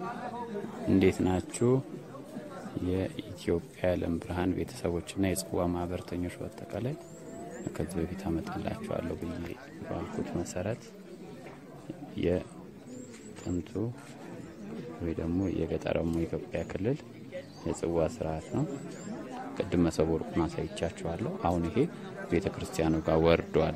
እንዴት ናችሁ? የኢትዮጵያ የዓለም ብርሃን ቤተሰቦችና የጽዋ ማህበርተኞች በአጠቃላይ ከዚህ በፊት አመጣላችኋለሁ ብዬ ባልኩት መሰረት የጥንቱ ወይ ደግሞ የገጠራሙ የኢትዮጵያ ክልል የጽዋ ስርዓት ነው። ቅድም መሶበ ወርቁን አሳይቻችኋለሁ። አሁን ይሄ ቤተ ክርስቲያኑ ጋር ወርዷል።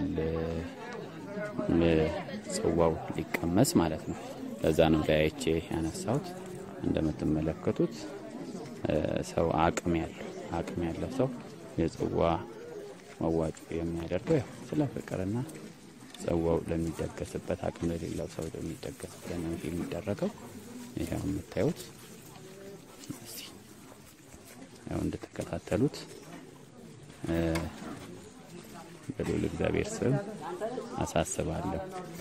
ጽዋው ሊቀመስ ማለት ነው። ለዛ ነው ለያይቼ ያነሳሁት። እንደምትመለከቱት ሰው አቅም ያለው አቅም ያለው ሰው የጽዋ መዋጮ የሚያደርገው ያው ስለ ፍቅርና ጽዋው ለሚደገስበት አቅም ለሌለው ሰው ለሚደገስበት ነው የሚደረገው። ይኸው የምታዩት እስቲ ያው እንድትከታተሉት በልዑል እግዚአብሔር ስም አሳስባለሁ።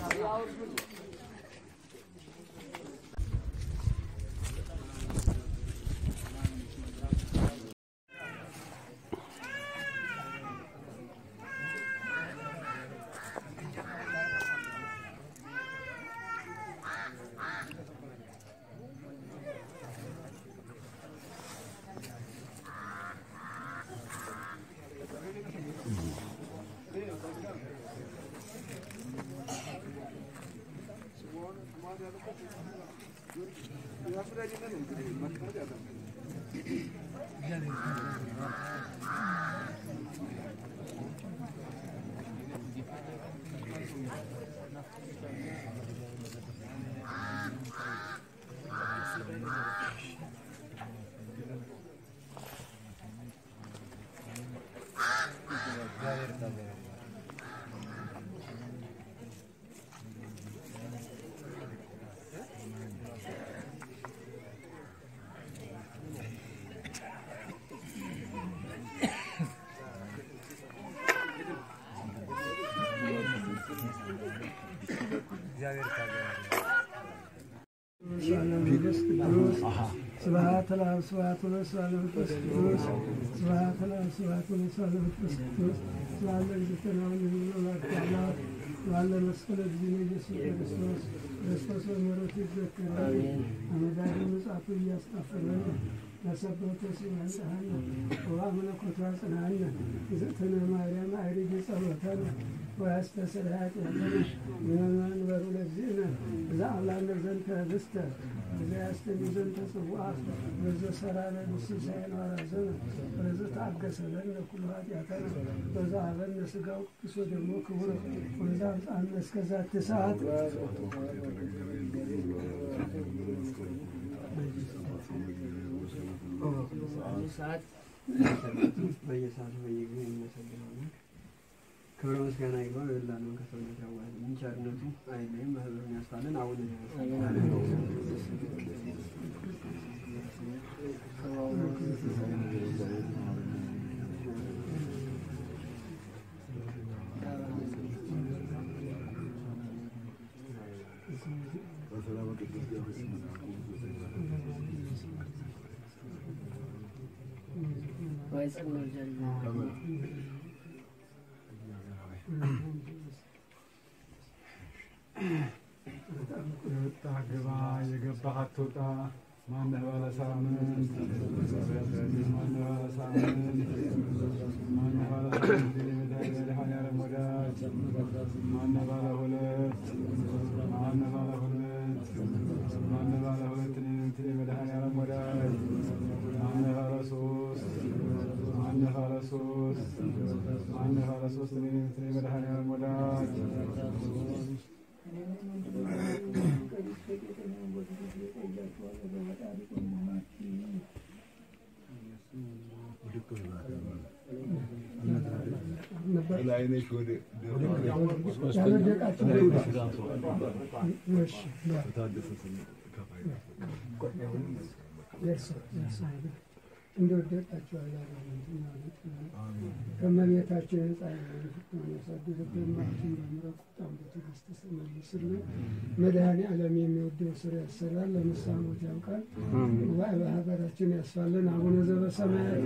ስብሐት ለአብ ስብሐት ወወልድ ስብሐት ለመንፈስ ቅዱስ ስብሐት ለአብ ስብሐት ወወልድ ስብሐት ለመንፈስ ቅዱስ ስብሐት ለእግዝእትነ ወለወላዲተ አምላክ ስብሐት ለመስቀለ እግዚእነ ኢየሱስ ክርስቶስ ክርስቶስ በምሕረቱ ይዘከረን አመዳዱ ምጽአቱ እያስጣፈረን ለሰበተ ሲመንጽሐነ ወአምላኮቱ አጽናነ እግዝእትነ ማርያም አይርጊ ጸሎተነ ወያስተስር ኃጢአተነ ወመንበሩ ለእግዚእነ ዘአምላነ ዘንተ ህብስተ ዘያስተኒ ዘንተ ጽዋዕ ወዘሰራነ ንስሳኤነ ወራዘነ ወዘተአገሰ ለነ ኩሉ ኃጢአተነ ወዘሀበነ ሥጋው ቅዱስ ወደሙ ክቡር ወዘአብጽሐነ እስከ ዛቲ ሰዓት ሰዓት በየሰዓቱ በየጊዜው እናመሰግናለን። ክብረ ምስጋና ይግባው የላነውን ከሰውነት ያዋህልን ቸርነቱ አይለይም፣ ማህበሩን ያስፋልን። አሁን የወጣ ግባ የገባህ አትውጣ። ማነህ ባለ ሳምንት ማነህ ባለ ሳምንት ማነህ ባለ ሳምንት መድኃኒዓለም ወዳጅ ማነህ ባለ ሁለት ማነህ ባለ ሁለት ማነህ ባለ ሁለት እኔ መድኃኒዓለም ወዳጅ ማነህ ባለ ሶስት ማነህ ባለ ሶስት ማነህ ባለ ሶስት እኔ መድኃኒዓለም ወዳጅ እንደወደቃቸው ከመቤታችን ነጻ ያሳድርብን። ማችን በምሕረት ቁጣን በትዕግስት መልስልን። መድኃኔ ዓለም የሚወደው ስራ ያሰራል፣ ለንስሐ ሞት ያውቃል። ጉባኤ በሀገራችን ያስፋልን። አቡነ ዘበሰማያት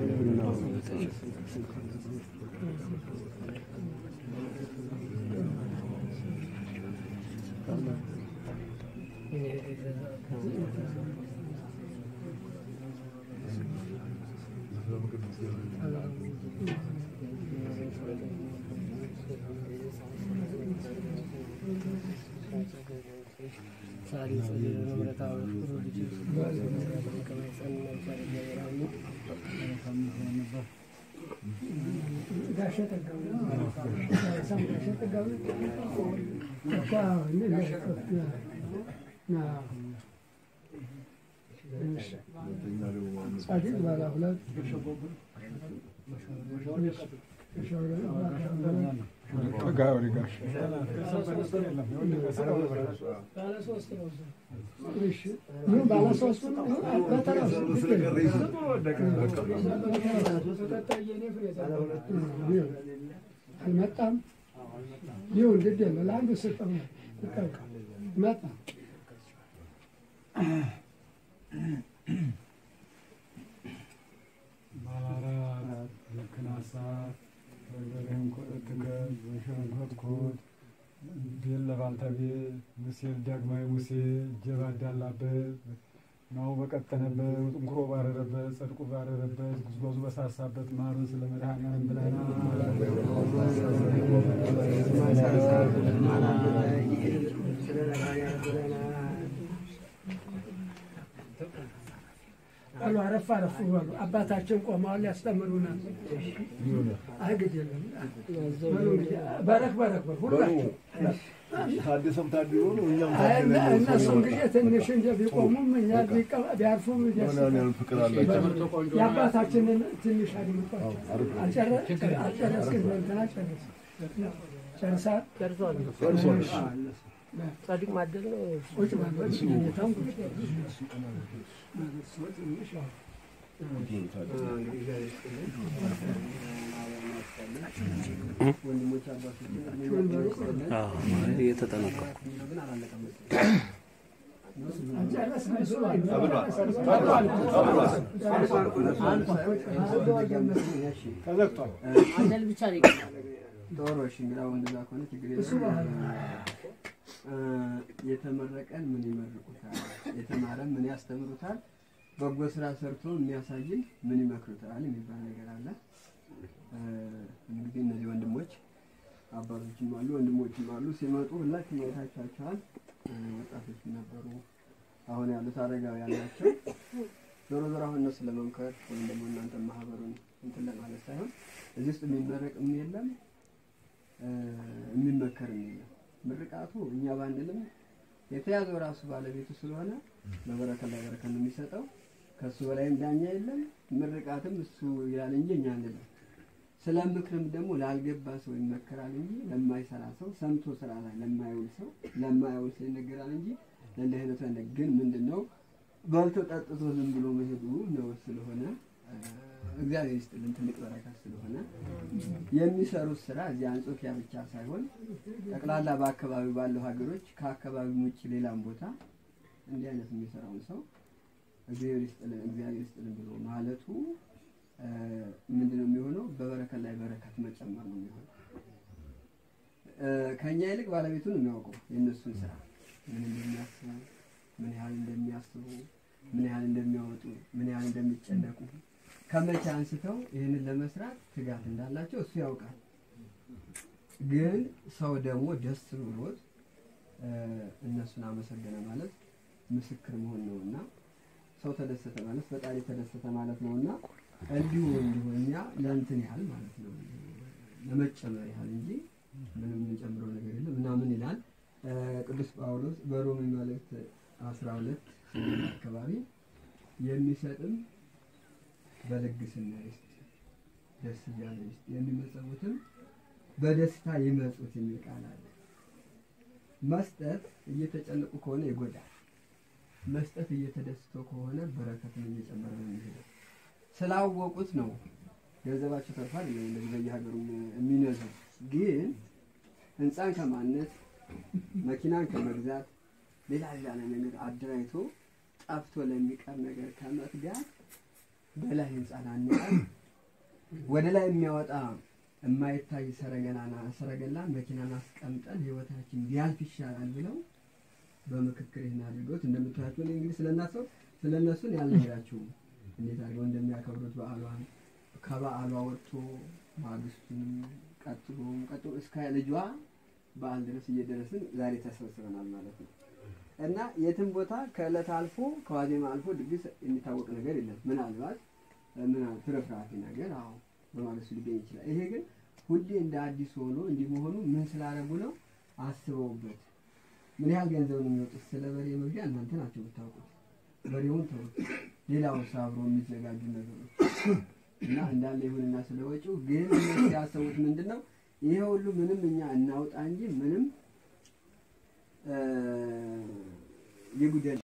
ጋሸ ጠጋቡ ሳም ጋሸ ጠጋቡ እኮ ጻድቅ ባለ ሁለት ጠጋ ወደ ጋሽ ባለ ሶስት አልመጣም። ይሁን ግድ የለ ለአንዱ ስጠው መጣ ባላራት ልክናሳት በርበሬም ኮእትከ በሸንኮትኮት ቤል ለባልተቤል ሙሴ ዳግማዊ ሙሴ እጀባ ዳላበት ናው በቀጠነበት ጥንኩሮ ባረረበት ጸድቁ ባረረበት ጉዝጓዙ በሳሳበት ማሩን ስለ መድኃኒዓለም አሉ አረፍ አረፍ በሉ። አባታችን ቆመዋል ያስተምሩናል። አይ ግድ የለም በሉ እንግዲህ በረክ በረክ በሉ ሁላችሁ። ታደሰም ታድሎ ነው እኛም አይ ታድለን ነው እነሱ ሰው እንግዲህ ትንሽ እንደ ቢቆሙም እኛ ቢቀ- ቢያርፉም ደስ ሆናን ያህል ፍቅር አላቸው። የአባታችንን ትንሽ አድምጧቸው። አልጨረ- አልጨረስክም? እንትና ጨረስ ጨርሳል። ጻድቅ ማደል ነው። ቁጭ ማለት ሁኔታም ቁጭ ትንሽ ያው ተዘግቷል። ማደል ብቻ ነው ይቀራል። ዶሮ እሺ፣ እንግዲህ አሁን እንደዛ ከሆነ ችግር የለም። እ የተመረቀን ምን ይመርቁታል? የተማረን ምን ያስተምሩታል? በጎ ስራ ሰርቶ የሚያሳይን ምን ይመክሩታል የሚባል ነገር አለ። እ እንግዲህ እነዚህ ወንድሞች አባቶችም አሉ ወንድሞችም አሉ። ሲመጡ ሁላችሁም አይታችኋቸዋል። እ ወጣቶች ነበሩ፣ አሁን ያሉት አረጋውያን ናቸው። ዞሮ ዞሮ አሁን እነሱ ለመምከር ወይም ደግሞ እናንተ ማህበሩን እንትን ለማለት ሳይሆን እዚህ ውስጥ የሚመረቅም የለም እ የሚመከርም የለም። ምርቃቱ እኛ ባንልም የተያዘው ራሱ ባለቤቱ ስለሆነ በበረከት ላይ በረከት ነው የሚሰጠው። ከእሱ በላይም ዳኛ የለም። ምርቃትም እሱ ይላል እንጂ እኛ አንልም። ስለ ምክርም ደግሞ ላልገባ ሰው ይመከራል እንጂ ለማይሰራ ሰው ሰምቶ ስራ ላይ ለማይውል ሰው ለማያውል ሰው ይነገራል እንጂ ለእንዲህ አይነቱ አይነ ግን ምንድን ነው በልቶ ጠጥቶ ዝም ብሎ መሄዱ ነው ስለሆነ እ እግዚአብሔር ይስጥልን ትልቅ በረከት ስለሆነ የሚሰሩት ስራ እዚህ አንጾኪያ ብቻ ሳይሆን ጠቅላላ በአካባቢው ባለው ሀገሮች ከአካባቢው ውጭ ሌላም ቦታ እንዲህ አይነት የሚሰራውን ሰው እግዚአብሔር ይስጥልን እግዚአብሔር ይስጥልን ብሎ ማለቱ እ ምንድነው የሚሆነው? በበረከት ላይ በረከት መጨመር ነው የሚሆነው። እ ከእኛ ይልቅ ባለቤቱ ነው የሚያውቀው የእነሱን ስራ ምን እንደሚያስቡ፣ ምን ያህል እንደሚያስቡ፣ ምን ያህል እንደሚያወጡ፣ ምን ያህል እንደሚጨነቁ ከመቼ አንስተው ይህንን ለመስራት ትጋት እንዳላቸው እሱ ያውቃል። ግን ሰው ደግሞ ደስ ብሎት እ እነሱን አመሰገነ ማለት ምስክር መሆን ነውና ሰው ተደሰተ ማለት ፈጣሪ ተደሰተ ማለት ነውና እንዲሁ እንዲሁ እኛ ለእንትን ያህል ማለት ነው ለመጨመር ያህል እንጂ ምንም የምንጨምረው ነገር የለም እና ምን ይላል እ ቅዱስ ጳውሎስ በሮሜ መልእክት አስራ ሁለት አካባቢ የሚሰጥም በልግስና ይስጥ ደስ እያለ ይስጥ የሚመጸውትም በደስታ ይመጹት የሚል ቃል አለ። መስጠት እየተጨነቁ ከሆነ ይጎዳል። መስጠት እየተደስቶ ከሆነ በረከትን እየጨመረ ነው የሚሄደው። ስላወቁት ነው ገንዘባቸው ተርፏል እንደዚህ በየሀገሩ የሚነዙት። ግን ህንፃን ከማነጽ መኪናን ከመግዛት ሌላ ሌላ ነገር አደራጅቶ ጠፍቶ ለሚቀር ነገር ከመትጋት በላይ ህንፃን አንጻን ወደ ላይ የሚያወጣ የማይታይ ሰረገላና ሰረገላን መኪናን አስቀምጠን ህይወታችን ቢያልፍ ይሻላል ብለው በምክክር ይህን አድርገውት እንደምታያቸው እኔ እንግዲህ ስለናሰው ስለነሱን ያልነግራችሁም እንዴት አድርገው እንደሚያከብሩት በዓሏን ከበዓሏ ወጥቶ ማግስቱንም ቀጥሎም ቀጥሎ እስከ ልጇ በዓል ድረስ እየደረስን ዛሬ ተሰብስበናል ማለት ነው። እና የትም ቦታ ከዕለት አልፎ ከዋዜማ አልፎ ድግስ የሚታወቅ ነገር የለም። ምናልባት ምን ፍርፍራፊ ነገር አዎ በማግስቱ ሊገኝ ይችላል። ይሄ ግን ሁሌ እንደ አዲስ ሆኖ እንዲህ መሆኑ ምን ስላደረጉ ነው? አስበውበት ምን ያህል ገንዘብ ነው የሚወጡት? ስለ በሬ መግዣ እናንተ ናቸው የምታውቁት። በሬውን ተውት፣ ሌላው አብሮ የሚዘጋጁ ነገሮች እና እንዳለ ይሁንና ስለ ወጪው ግን እነሱ ያሰቡት ምንድን ነው? ይሄ ሁሉ ምንም እኛ እናውጣ እንጂ ምንም ሊጉደል